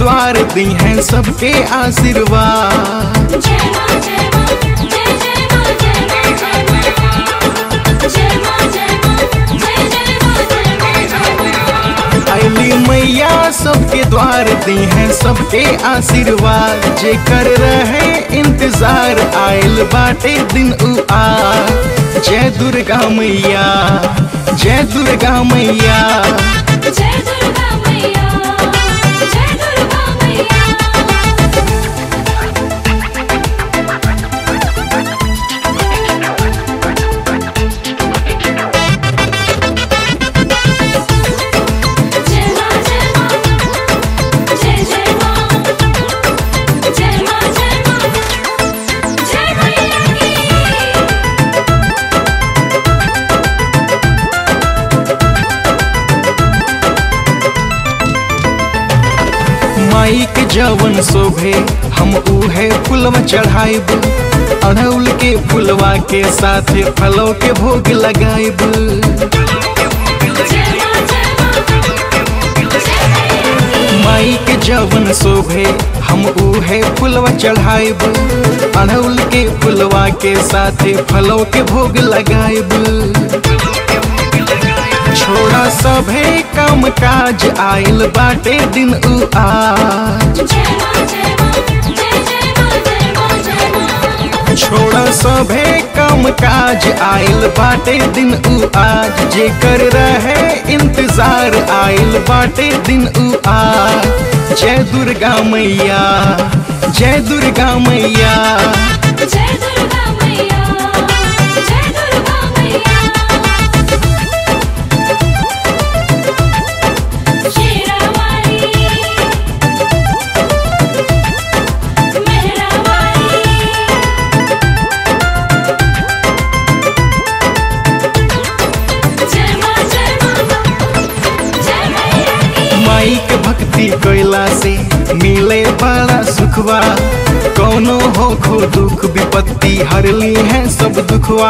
द्वार दी हैं सबके आशीर्वाद जय मां जय मां जय जय मां जय मां जय मां जय मां जय मां जय जय मां जय मां जय मां अली मैया सबके द्वार दी हैं सबके आशीर्वाद जे कर रहे इंतजार आयल बाटे दिन उ आ जय दुर्गा मैया जय दुर्गा मैया जय दुर्गा मैया जय दुर्गा मैया जय मां जय मां जय जय मां जय मां जय मां जय मैया की माई के जवन शोभे हम उहे फुलवा चढ़ाइब अड़हुल के फुलवा के साथ फलों के भोग लगाइब जय मां जय मां जय मैया की माई के जवन शोभे हम उहे फुलवा चढ़ाइब अड़हुल के फुलवा के साथ फलों के भोग लगाइब छोड़ा सभे काम काज आइल बाटे दिन उ आज जय मां जय मां जय जय मां जय मां जय मां छोड़ा सभे काम काज आइल बाटे दिन उ आज जे कर रहे इंतजार आइल बाटे दिन उ आज जय दुर्गा मैया जय दुर्गा मैया जय दुर्गा मैया जय दुर्गा मैया शेरावाली मेहरावाली जय मां जय मां जय मैया की माई के भक्ति कैला से मिले बड़ा सुखवा कोनो हो खो दुख विपत्ति हरली है सब दुखवा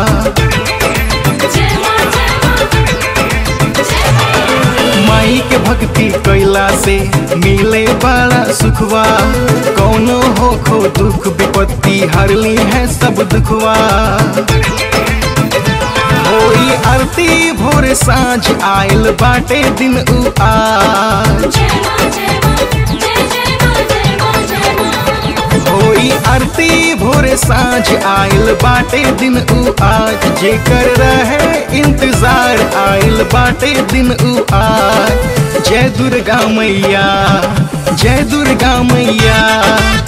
जय मां जय मां जय मैया की माई के भक्ति कैला से मिले बड़ा सुखवा कोनो हो खो दुख विपत्ति हरली है सब दुखवा होई आरती भोर साँझ आयल बाटे दिन उ आज जय मां जय मां जय जय मां जय मां जय मां होई आरती भोर साँझ आयल बाटे दिन उ आज जे कर रहे इंतजार आयल बाटे दिन उ आज जय दुर्गा मैया जय दुर्गा मैया